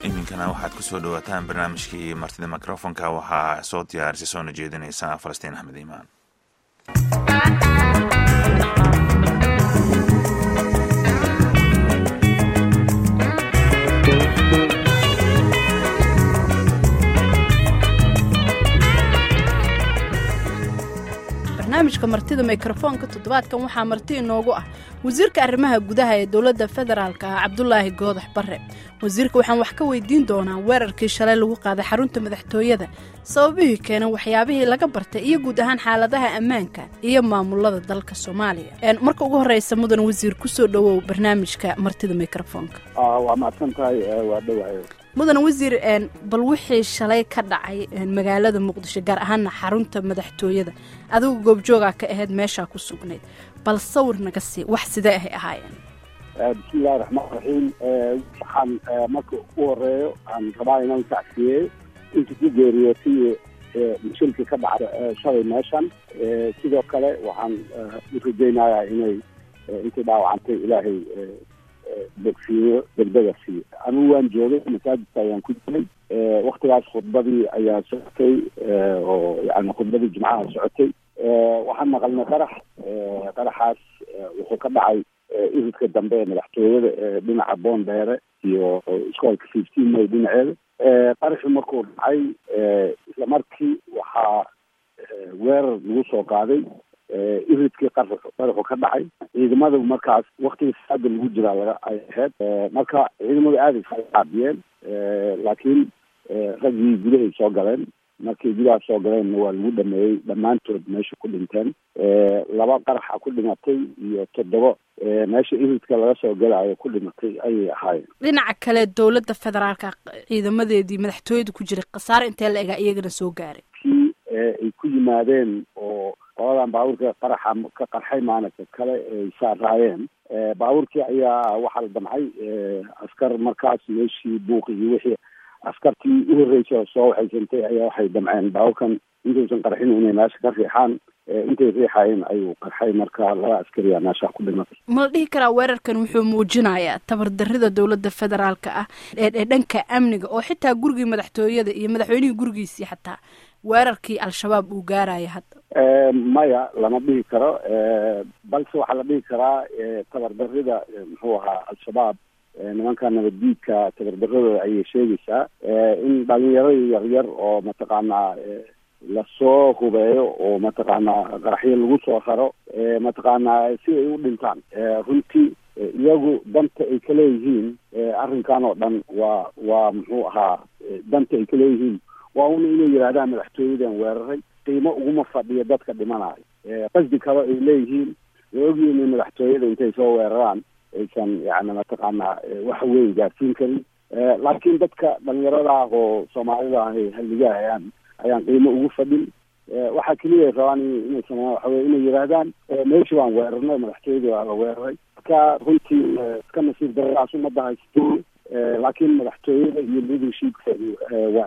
iminkana waxaad ku soo dhowaataan barnaamijkii martida mikrofonka waxaa soo diyaarisay soona jeedinaysa falastiin axmed iimaan barnaamijka martida mikrofoonka toddobaadkan waxaa marti inoogu ah wasiirka arrimaha gudaha ee dowladda federaalk ah cabdulaahi goodax barre wasiirka waxaan wax ka weydiin doonaa weerarkii shalay lagu qaaday xarunta madaxtooyada sababihii keenan waxyaabihii laga bartay iyo guud ahaan xaaladaha ammaanka iyo maamulada dalka soomaaliya marka ugu horeysa mudan wasiir kusoo dhowow barnaamijka martida mikrofoonka waa mahadsan tahay waa dhawahay mudan wasiir bal wixii shalay ka dhacay magaalada muqdisho gaar ahaana xarunta madaxtooyada adigu goobjoogaa ka ahayd meeshaa ku sugnayd bal sawir naga sii wax sidee ahay ahaayeen bismillahi raxmaan raxiim waxaan marka u horeeyo aan rabaa inaan tacsiyeeyo inta ku geeriyootay shilkii ka dhacay shalay meeshan sidoo kale waxaan u rajaynayaa inay intii dhaawacantay ilaahay bogsiiyo degdega siiyo anigu waan joogay masaajidka ayaan ku jiray waktigaas khudbadii ayaa socotay oo yani khudbadii jimcaha socotay waxaan maqalnay qarax qaraxaas wuxuu ka dhacay iridka dambe ee madaxtooyada ee dhinaca boondheere iyo iskoolka fifteen may dhinaceeda qaraxii markuu dhacay isla markii waxaa weerar lagu soo qaaday iridkii qaraxu ka dhacay ciidamada markaas waktigii saada lagu jiraa laga ay ahayd marka ciidamadu aaday caabiyeen laakiin raggii gudahay soo galeen markii gudaha soo galeenna waa lagu dhameeyey dhammaantood meesha ku dhinteen laba qaraxa ku dhimatay iyo toddoba meesha iridka laga soo galaayo ku dhimatay ayay ahaayeen dhinaca kale dowladda federaalka ciidamadeedii madaxtooyada ku jiray khasaare intee la egaa iyagana soo gaaray kii ay ku yimaadeen oo qoladan baabuurka qaraxa ka qarxay maalinka kale ay saaraayeen baabuurkii ayaa waxaa la damcay askar markaas meeshii buuqi iyo wixii askartii u horreysay oo soo waxaysantay ayaa waxay damceen baabuurkan intuusan qarxin inay meesha ka riixaan intay riixaayeen ayuu qarxay marka laba askariya meesha ku dhimatay ma la dhihi karaa weerarkan wuxuu muujinayaa tabardarida dowladda federaalka ah ee dhanka amniga oo xitaa gurigii madaxtooyada iyo madaxweynihii gurigiisii xataa weerarkii al-shabaab uu gaaraya hadda maya lama dhihi karo balse waxaa la dhihi karaa tabardarida muxuu ahaa al-shabaab nimanka nabaddiidka tabardaradooda ayay sheegaysaa in dhalinyaro yaryar oo mataqaanaa lasoo hubeeyo oo mataqaanaa qaraxyo lagu soo raro mataqaanaa si ay u dhintaan runtii iyagu danta ay ka leeyihiin arrinkan oo dhan waa waa muxuu ahaa danta ay ka leeyihiin waa una inay yidhaahdaan madaxtooyadan weeraray qiimo uguma fadhiyo dadka dhimanayo qasdi kale ay leeyihiin way ogyihiin in madaxtooyada intay soo weeraraan aysan yani mataqaanaa wax weyn gaarsiin karin laakiin dadka dhalinyarada ah oo soomaalida ah ay halliga ayaan ayaan qiimo ugu fadhin waxaa keliya ay rabaan inay sameeyaan waxa weye inay yidhaahdaan meeshii waan weerarnay madaxtooyadii waa la weeraray marka runtii iska nasiib daradaas umada haysto laakiin madaxtooyada iyo leadershipkeedu waa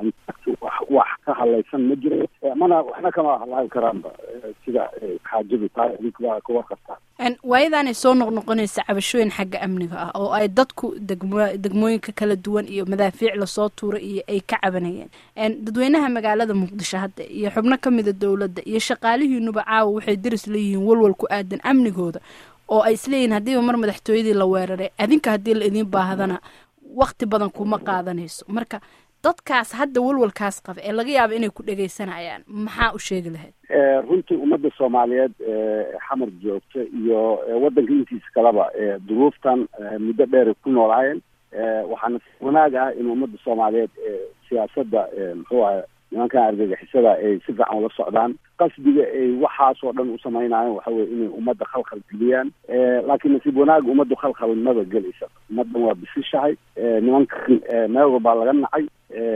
wax ka hadlaysan ma jiro mana waxna kama hadlaan karaanba sida xaajadu tahay adinkuwaa ka warqabtaan waayadanay soo noqnoqonaysa cabashooyin xagga amniga ah oo ay dadku degmo degmooyinka kala duwan iyo madaafiic lasoo tuuray iyo ay ka cabanayeen dadweynaha magaalada muqdisho hadda iyo xubno ka mida dowladda iyo shaqaalihiinuba caawa waxay daris leeyihiin walwal ku aadan amnigooda oo ay isleeyihiin haddiiba mar madaxtooyadii la weeraray adinka haddii la idiin baahdana wakti badan kuma qaadanayso marka dadkaas hadda walwalkaas qaba ee laga yaaba inay ku dhegaysanayaan maxaa u sheegi lahayd runtii ummadda soomaaliyeed xamar joogta iyo waddanka intiisa kaleba duruuftan muddo dheeray ku noolaayeen waxaana wanaag ah in ummadda soomaaliyeed siyaasadda muxuu aha nimankan argagixisada ay si fiican ula socdaan qasdiga ay waxaasoo dhan u samaynaayeen waxa weye inay ummadda khalkhal geliyaan laakiin nasiib wanaag ummaddu khalkhal maba gelaysa ummaddan waa bisishahay nimankan meel walbaa laga nacay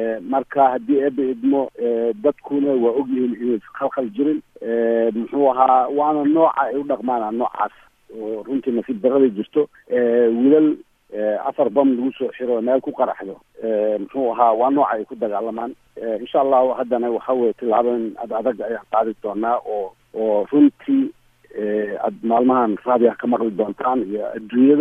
marka haddii eeba idmo dadkuna waa ogyihiin inay khalkhal jirin muxuu ahaa waana nooca ay u dhaqmaana noocaas oo runtii nasiib daraday jirto wiilal afar bam lagu soo xiro meel ku qaraxdo muxuu ahaa waa nooca ay ku dagaalamaan insha allahu haddana waxa weye tillaabooyin ad adag ayaan qaadi doonaa oo oo runtii aad maalmahan raadiah ka maqli doontaan iyo adduunyada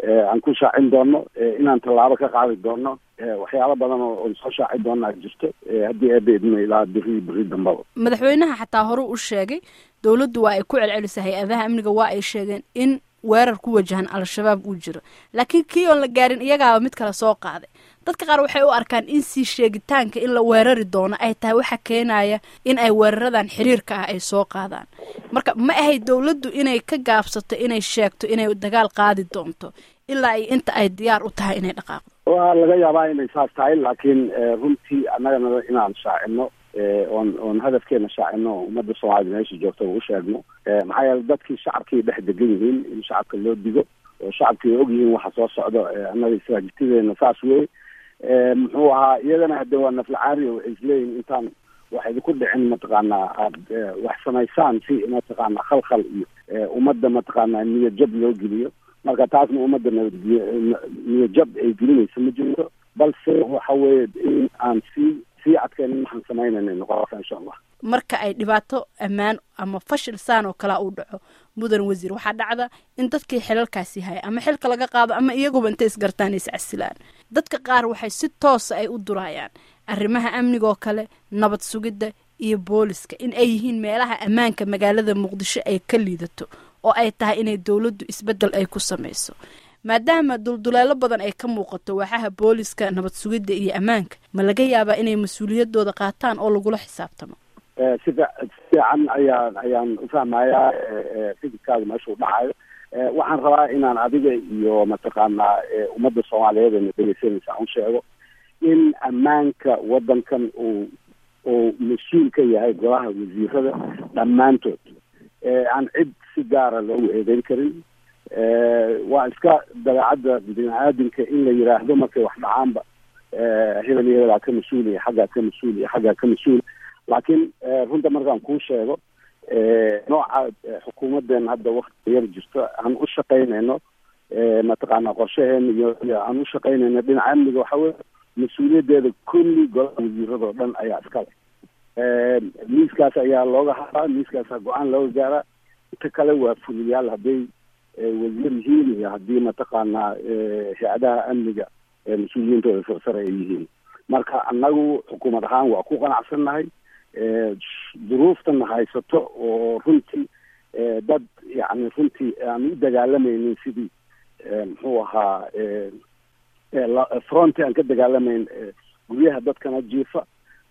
aan ku shaacin doono inaan tallaabo ka qaadi doono waxyaalo badan oo soo shaaci doona jirto haddii eebeedma ilaa beri beri dambaba madaxweynaha xataa hore u sheegay dowladdu waa ay ku celcelisa hay-adaha amniga waa ay sheegeen in weerar ku wajahan al-shabaab uu jiro laakiin kii oon la gaarin iyagaaba mid kale soo qaaday dadka qaar waxay u arkaan in sii sheegitaanka in la weerari doono ay tahay waxa keenaya in ay weeraradan xiriirka ah ay soo qaadaan marka ma ahayd dowladdu inay ka gaabsato inay sheegto inay dagaal qaadi doonto ilaa ay inta ay diyaar u tahay inay dhaqaaqdo waa laga yaabaa inay saas tahay laakiin runtii annagana inaan shaacino oon oon hadafkeena shaacino ummadda soomaalida meesha joogta u sheegno maxaa yeele dadkii shacabkii dhex degan yihiin in shacabka loo digo oo shacabkii ay og yihiin waxa soo socdo annaga istraajitideena saas wey muxuu ahaa iyagana hadde waa naflacaari waxay isleeyihin intaan wax idinku dhicin mataqaanaa aad wax samaysaan si mataqaanaa khalkhal iyo ummadda mataqaanaa niyadjab loo geliyo marka taasna ummadda nabadge niyadjab ay gelinaysa ma jirto balse waxa weeye in aan sii sii adkeen waxaan samaynayna noqonaysa insha allah marka ay dhibaato ammaan ama fashil saan oo kalea uu dhaco mudan wasiir waxaa dhacda in dadkii xilalkaasi haya ama xilka laga qaado ama iyaguba intay isgartaan iscasilaan dadka qaar waxay si toosa ay u durayaan arrimaha amnigaoo kale nabad sugidda iyo booliska in ay yihiin meelaha ammaanka magaalada muqdisho ay ka liidato oo ay tahay inay dowladdu isbeddel ay ku samayso maadaama dulduleelo badan ay ka muuqato waaxaha booliska nabad sugidda iyo ammaanka ma laga yaabaa inay mas-uuliyadooda qaataan oo lagula xisaabtamo si fiican ayaan ayaan ufahmayaa fikirkaada meeshuu dhacayo waxaan rabaa inaan adiga iyo mataqaanaa ummadda soomaaliyeed na dhegeysanaysa aan sheego in ammaanka waddankan uu uu mas-uul ka yahay golaha wasiirada dhammaantood aan cid si gaara loogu eedeyn karin waa iska dabeecadda bini aadamka in la yiraahdo markay wax dhacaanba hebel iyo hebelaa ka mas-uul iyo xaggaa ka mas-uul iyo xaggaa ka mas-uul laakiin runta markaan kuu sheego nooca xukuumadeena hadda wakti yar jirto aan u shaqaynayno mataqaana qorshaheena iyo aan u shaqaynayno dhinaca amniga waxa weye mas-uuliyaddeeda kulli golaha wasiiradoo dhan ayaa iskale miiskaas ayaa looga hadlaa miiskaasa go-aan looga gaaraa inta kale waa fuliyaal hadday wasiir yihiin iyo haddii mataqaanaa hay-adaha amniga mas-uuliyiintooda sarsare ay yihiin marka annagu xukuumad ahaan waa ku qanacsannahay duruuftana haysato oo runtii dad yani runtii aan u dagaalamaynin sidii muxuu ahaa fronti aan ka dagaalamayn guryaha dadkana jiifa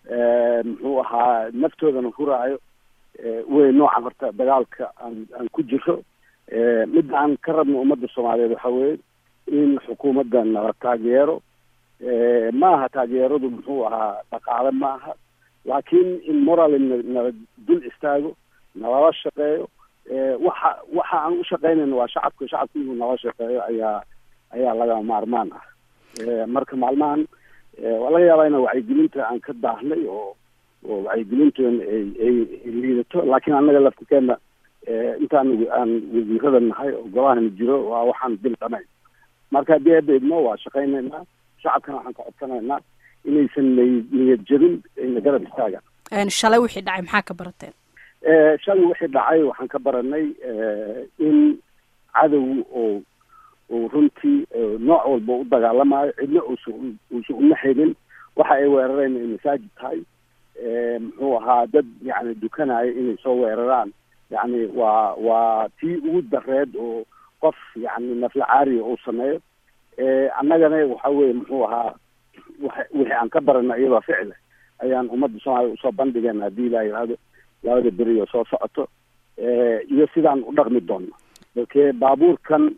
muxuu ahaa naftoodana huraayo wey noocan horta dagaalka aan aan ku jiro midda aan ka rabno ummadda soomaaliyeed waxa weeye in xukuumadda nala taageero maaha taageeradu muxuu ahaa dhaqaale maaha laakiin in moral nala dul istaago nalala shaqeeyo waxa waxa aan u shaqaynayno waa shacabka shacabka inuu nala shaqeeyo ayaa ayaa lagama maarmaan ah marka maalmahan waa laga yaabaa ina wacyigelinta aan ka daahnay oo oo wacyigelintoona ay ay liidato laakiin annaga laftirkeena intaan aan wasiirada nahay oo golahana jiro waa waxaan bil dhamayn marka haddii ebeedmo waa shaqaynaynaa shacabkana waxaan ka codsanaynaa inaysan niyad jabin ayna garab istaagaan shalay wixii dhacay maxaa ka barateen shalay wixii dhacay waxaan ka baranay in cadow oo uu runtii nooc walba u dagaalamayo cidna uusan uusan una helin waxa ay weerareen ay masaajid tahay muxuu ahaa dad yani dukanayo inay soo weeraraan yani waa waa tii ugu dareed oo qof yani nafla caariya uu sameeyo annagana waxa weye muxuu ahaa wa wixii aan ka barana iyadoo ficile ayaan ummadda soomaaliya usoo bandhigeen haddii la yidhaahdo labada beri oo soo socoto iyo sidaan u dhaqmi doonno balkee baabuurkan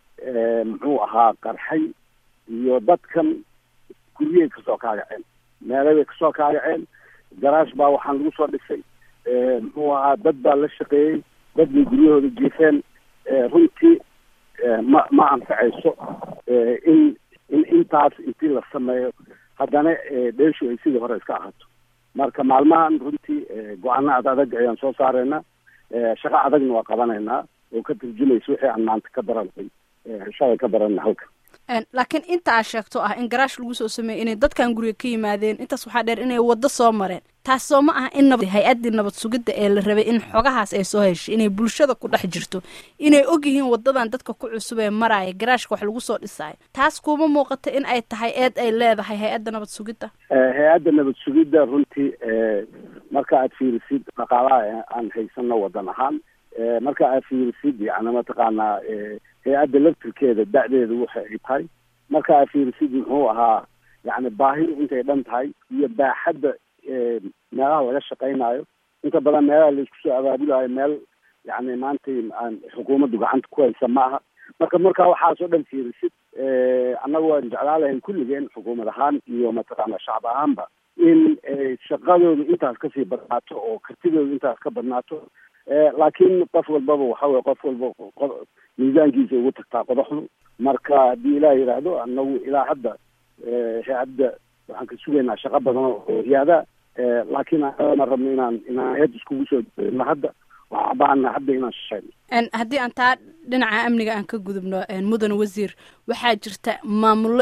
muxuu ahaa qarxay iyo dadkan guryay kasoo kaagaceen meelabay kasoo kaagaceen garaash baa waxaan lagu soo dhisay muxuu ahaa dad baa la shaqeeyey dad bay guryahooda jiifeen runtii ma ma anfacayso in in intaas intii la sameeyo haddana dheeshu ay sidii hore iska ahaato marka maalmahan runtii go-aano ad adag ayaan soo saaraynaa shaqo adagna waa qabanaynaa oo ka turjumaysa wixii aan maanta ka baranay shalay ka baranay halka laakiin inta aad sheegto ah in garaash lagu soo sameeyey inay dadkan guriga ka yimaadeen intaas waxaa dheer inay waddo soo mareen taas soo ma aha in nabad hay-addii nabad sugidda ee la rabay in xogahaas ay soo heshay inay bulshada ku dhex jirto inay ogyihiin wadadan dadka ku cusub ee maraya garaashka wax lagu soo dhisaayo taas kuma muuqata in ay tahay eed ay leedahay hay-adda nabad sugidda hay-adda nabad sugidda runtii marka aad fiirisid dhaqaalaha aan haysano wadan ahaan marka aad fiirisid yani mataqaanaa hay-adda laftirkeeda da'deeda waxa ay tahay marka aad fiirisid muxuu ahaa yani baahidu intay dhan tahay iyo baaxadda meelaha laga shaqaynayo inta badan meelaha laisku soo abaabulayo meel yani maanta aan xukuumaddu gacanta ku haysa ma aha marka marka waxaas oo dhan fiirisid annaga waan jeclaan lahayn kulligeen xukuumad ahaan iyo mataqaana shacab ahaanba in shaqadooda intaas kasii badnaato oo kartidooda intaas ka badnaato laakiin qof walbaba waxa weye qof walba miisaankiisa ugu tagtaa qodaxdu marka haddii ilaah yidhaahdo anagu ilaa hadda hay-adda waxaan ka sugaynaa shaqo badan oo hiyaada laakiin ma rabno inaan inaan hay-ad iskugu soo dno hadda waxaan baahana hadda inaan shaqeyno haddii aan taa dhinaca amniga aan ka gudubno mudan wasiir waxaa jirta maamullo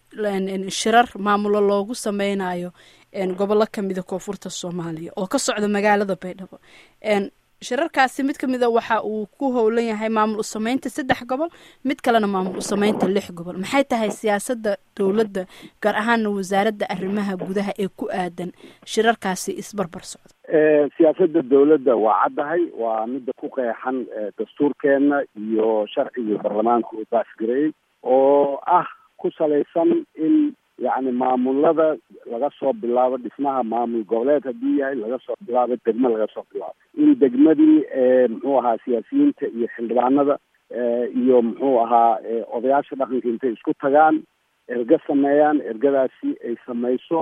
shirar maamullo loogu sameynayo gobollo kamida koonfurta soomaaliya oo ka socda magaalada baydhabo shirarkaasi mid ka mida waxa uu ku howlan yahay maamul usameynta saddex gobol mid kalena maamul usameynta lix gobol maxay tahay siyaasada dowladda gaar ahaana wasaaradda arrimaha gudaha ee ku aadan shirarkaasi isbarbar socda siyaasada dowladda waa caddahay waa midda ku qeexan dastuurkeena iyo sharcigii baarlamaanka uu baasgareeyey oo ah ku salaysan in yacni maamulada laga soo bilaabo dhismaha maamul goboleed haddii yahay laga soo bilaabo degmo laga soo bilaabo in degmadii muxuu ahaa siyaasiyiinta iyo xildhibaanada iyo muxuu ahaa odayaasha dhaqanka intay isku tagaan erga sameeyaan ergadaasi ay samayso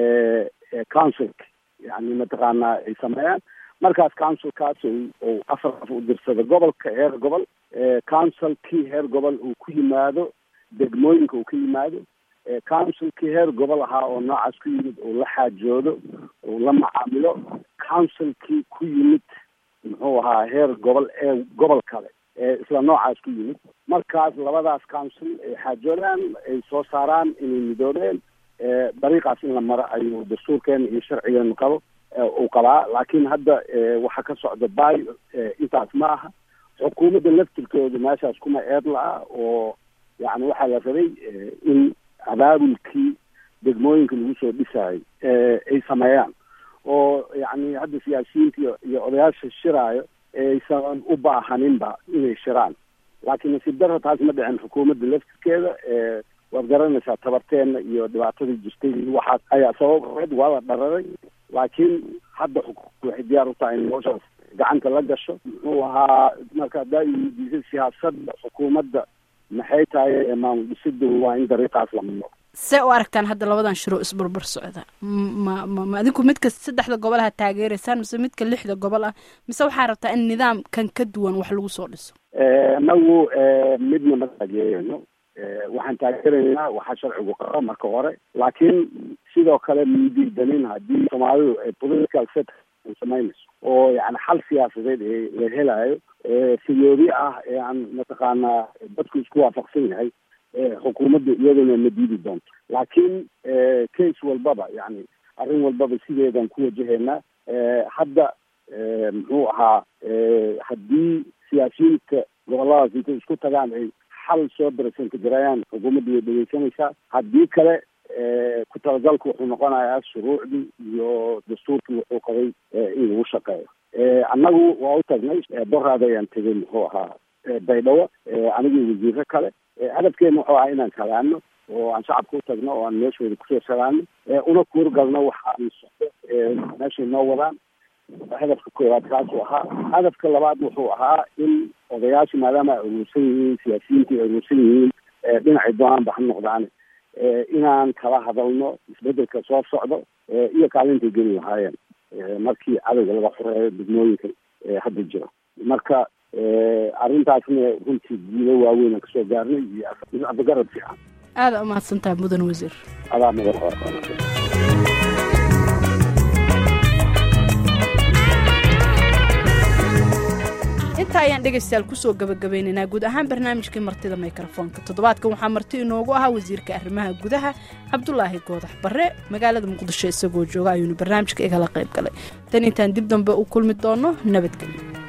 councilka yani mataqaanaa ay sameeyaan markaas councilkaas uu afar af u dirsado gobolka heer gobol councilkii heer gobol uu ku yimaado degmooyinka uu ka yimaado councilkii heer gobol ahaa oo noocaas ku yimid uu la xaajoodo uu la macaamilo councilkii ku yimid muxuu ahaa heer gobol ee gobol kale ee isla noocaas ku yimid markaas labadaas council ay xaajoodaan ay soo saaraan inay midoobeen dariiqaas in la maro ayuu dastuurkeena iyo sharcigeenu qabo uu qabaa laakiin hadda waxa ka socda bay intaas ma aha xukuumadda laftirkooda meeshaas kuma eed la-a oo yani waxaa la rabay in abaabulkii degmooyinka lagu soo dhisaayo ay sameeyaan oo yani hadda siyaasiyiinta iyo iyo odayaasha shiraayo aysan u baahaninba inay shiraan laakiin nasiib darra taas ma dhicin xukuumadda laftirkeeda waad garanaysaa tabarteena iyo dhibaatadii jirtay waxaas ayaa sababeed waa la dhararay laakiin hadda xukuumada waxay diyaar u tahay in noloshaas gacanta la gasho muxuu ahaa marka haddaa iweydiisay siyaasadda xukuumadda maxay tahay maamul dhisida waa in dariiqaas la maro see u aragtaan hadda labadan shiroo isbarbar socda ma ma ma adinku midka saddexda gobol ha taageeraysaan mise midka lixda gobol ah mise waxaa rabtaa in nidaamkan ka duwan wax lagu soo dhiso anagu midna ma taageerayno waxaan taageeraynaa waxaa sharcigu qaba marka hore laakiin sidoo kale midiidanin haddii soomaalidu ay political set samaynayso oo yani xal siyaasadeed ee la helaayo fiyoobi ah ee aan mataqaanaa dadku isku waafaqsan yahay xukuumadda iyaduna ma diidi doonto laakiin case walbaba yani arrin walbaba sideedaan ku wajahaynaa hadda muxuu ahaa haddii siyaasiyiinta goboladaas intay isku tagaan ay xal soo barasanka garayaan xukuumadda way dhegeysanaysaa haddii kale ku talagalku wuxuu noqonayaa shuruucdii iyo dastuurkii wuxuu qabay in lagu shaqeeyo annagu waa u tagnay boraada ayaan tegay muxuu ahaa baydhabo anigii wasiiro kale hadafkeena wuxuu ahaa inaan kalaano oo aan shacabka u tagno oo aan meeshooda kusoo salaano una kuurgalno waxaan socdo meeshay noo wadaan hadafka koowaad kaasuu ahaa hadafka labaad wuxuu ahaa in odayaashu maadaama ay aruursan yihiin siyaasiyiinta ay aruursan yihiin dhinacay doonaanba ha noqdaan inaan kala hadalno isbedelka soo socdo iyo kaalintay geli lahaayeen markii cadowga laga xoreeyo degmooyinka hadda jiro marka arrintaasna runtii guulo waaweyn aan kasoo gaarnay iyo afgarad fiican aada umahadsantahay mudan wasiir adaa madax intaa ayaan dhegaystayaal kusoo gabagabeynaynaa guud ahaan barnaamijkii martida mikrofoonka toddobaadkan waxaa marti inoogu ahaa wasiirka arrimaha gudaha cabdulaahi goodax barre magaalada muqdisho isagoo jooga ayuunu barnaamijka igala qayb galay tan intaan dib dambe u kulmi doono nabadgelyo